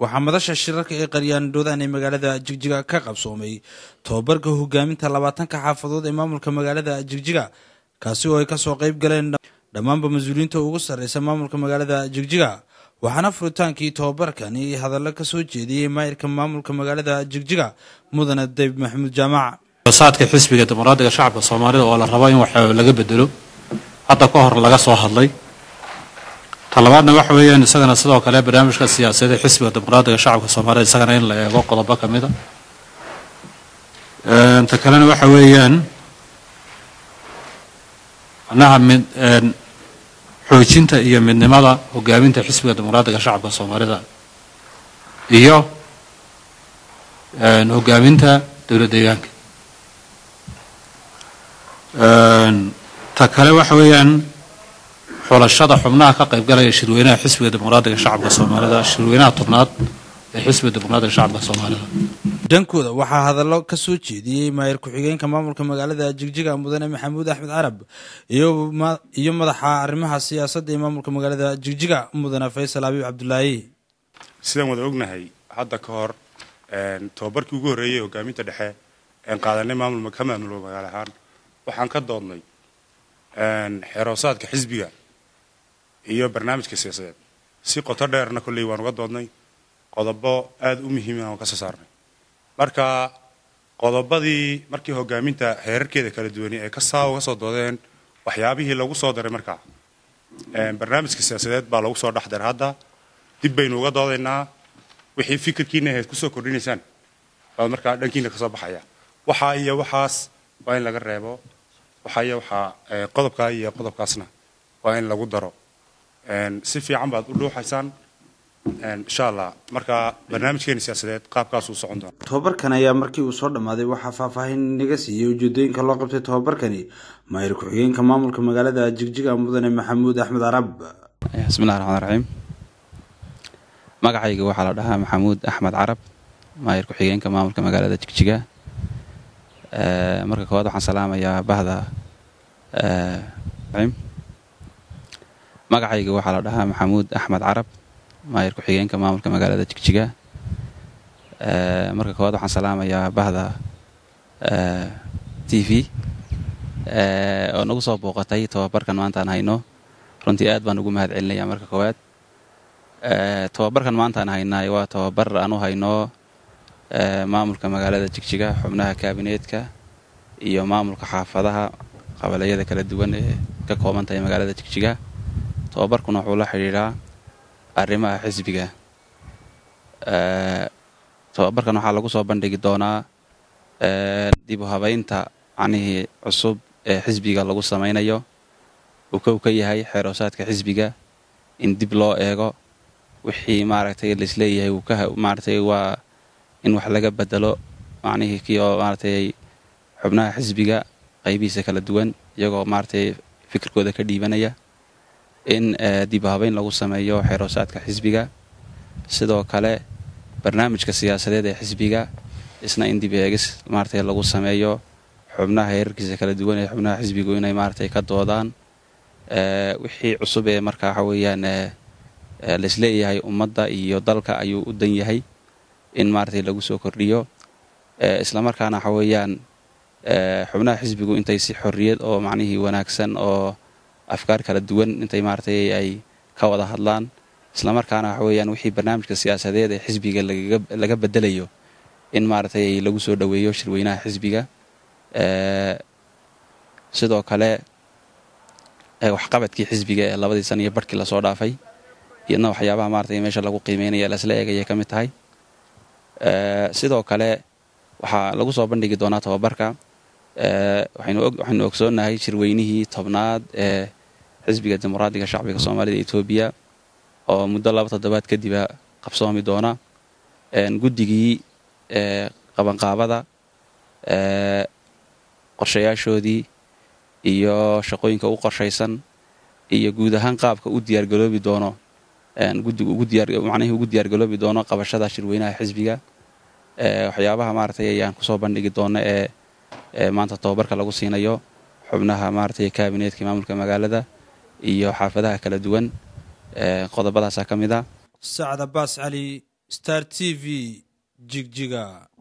waxaa madasha shirarka ee qaryaandhoodaan ee magaalada jigjiga ka qabsoomay tobabarka hogaaminta labaatanka xaafadood ee maamulka magaalada jigjiga kaasi oo ay kasoo qayb galeen dhammaanba mas-uuliyiinta ugu sarreysa maamulka magaalada jigjiga waxaana furitaankii tobabarkani hadallo ka soo jeediyey maayirka maamulka magaalada jigjiga mudane dayb maxamuud jaamac saadka xisbiga dimuqraadiga shacabka soomaalida oo la rabo in wax laga bedelo hadda ka hor laga soo hadlay talabaadna waxa weeyaan isagana sidoo kale barnaamijka siyaasadeed ee xisbiga dimuqraadiga shacabka soomaalida isagana in la eego qodobo ka mid a ta kalena waxa weeyaan macnaha mid xoojinta iyo midnimada hogaaminta xisbiga dimuqraadiga shacabka soomaalida iyo hogaaminta dowlad deegaanka ta kale waxa weeyaan xulashada xubnaha ka qaybgalaya shirweynaha xisbiga dimuqraadiga shacabka soomaalida shirweynaha tobnaad ee xisbiga dimuqraadiga shacabka soomaalida dhankooda waxaa hadallo ka soo jeediyey maayir ku-xigeenka maamulka magaalada jigjiga mudane maxamuud axmed carab iyo madaxa arrimaha siyaasadda ee maamulka magaalada jigjiga mudane faysal abiib cabdulaahi sidaan wada ognahay hadda ka hor tobabarkii ugu horreeyey hogaaminta dhexe een qaadanay maamul ka maamulo magaalo ahaan waxaan ka doodnay xeroosaadka xisbiga iyo barnaamijka siyaasadeed si qoto dheerna kolley waan uga doodnay qodobo aada u muhiima aan ka soo saarnay marka qodobadii markii hogaaminta heerarkeeda kala duwani ay kasaa uga soo doodeen waxyaabihii lagu soo daray markaa barnaamijka siyaasadeed baa lagu soo dhex daray hadda dib baynu uga doodaynaa wixii fikirkiina ahayd kusoo kordhinaysaan baad markaa dhankiina kasoo baxaya waxaa iyo waxaas waa in laga reebo waxaa iyo waxaa qodobkaa iyo qodobkaasna waa in lagu daro si fiican baad u dhuuxaysaan insha allah marka barnaamijkeena siyaasadeed qaabkaasuu socon doona tobabarkan ayaa markii uu soo dhammaaday waxaa faahfaahin naga siiyey ujeedooyinka loo qabtay tobabarkani maayir ku-xigeenka maamulka magaalada jigjiga mudane maxamuud axmed carab bismillahi raxmaan raxiim magacayga waxaa la dhahaa maxamuud axmed carab maayir ku-xigeenka maamulka magaalada jigjiga marka koowaad waxaan salaamayaa bahda magacayga waxaa la dhahaa maxamuud axmed carab maayir ku-xigeenka maamulka magaalada jigjiga marka koowaad waxaan salaamayaa bahda t v oo nagu soo booqatay tobabarkan maantaan hayno runtii aad baan ugu mahad celinaya marka koowaad tobabarkan maantaan haynaay waa tobabar aan u hayno maamulka magaalada jigjiga xubnaha kaabineetka iyo maamulka xaafadaha qabaleyada kala duwan ee ka kooban tahay magaalada jigjiga tobabarkuna wuxuu la xidhiidhaa arrimaha xisbiga tobabarkan waxaa lagu soo bandhigi doonaa dib u habaynta macnihii cusub ee xisbiga lagu samaynayo uu kow ka yahay xeeroosaadka xisbiga in dib loo eego wixii maaragtay laisleeyahay uu ka maaragtay waa in wax laga bedelo macnihii kii oo maaragtay xubnaha xisbiga qaybihiisa kala duwan iyagoo maaragtay fikirkooda ka dhiibanaya in dib u habayn lagu sameeyo xeeroosaadka xisbiga sidoo kale barnaamijka siyaasadeed ee xisbiga isna in dib eegis maaragtay lagu sameeyo xubnaha heerarkiisa kala duwan ee xubnaha xisbigu inay maaragtay ka doodaan wixii cusub ee marka waxa weeyaan laisleeyahay ummadda iyo dalka ayuu u dan yahay in maaragtay lagu soo kordhiyo islamarkaana waxa weeyaan xubnaha xisbigu intay si xorriyad oo macnihii wanaagsan oo afkaar kala duwan intay maaragtay ay ka wada hadlaan islamarkaana waxa weeyaan wixii barnaamijka siyaasadeed ee xisbiga laga bedelayo in maaragtay lagu soo dhoweeyo shirweynaha xisbiga sidoo kale waxqabadkii xisbiga ee labadii sana iyo barhkii lasoo dhaafay iyadna waxyaabaha maaragtay meesha lagu qiimeynaya lasla eegayay ka mid tahay sidoo kale waxaa lagu soo bandhigi doonaa tobabarka waxaynu ogsoonnahay shirweynihii tobnaad ee xisbiga dimuqraadiga shacbiga soomaalida etoobiya oo muddo laba toddobaad kadiba qabsoomi doona guddigii qabanqaabada qorshayaashoodii iyo shaqooyinka u qorshaysan iyo guud ahaan qaabka u diyaargaloobi doono guddigu macnihii ugu diyaargaloobi doono qabashada shirweynaha xisbiga waxyaabaha maaragtay ayaan kusoo bandhigi doona ee maanta tobabarka lagu siinayo xubnaha maaragtay kaabineetka maamulka magaalada iyo xaafadaha kala duwan qodobadaasaa ka mid a sacad abaas cali star t v jigjiga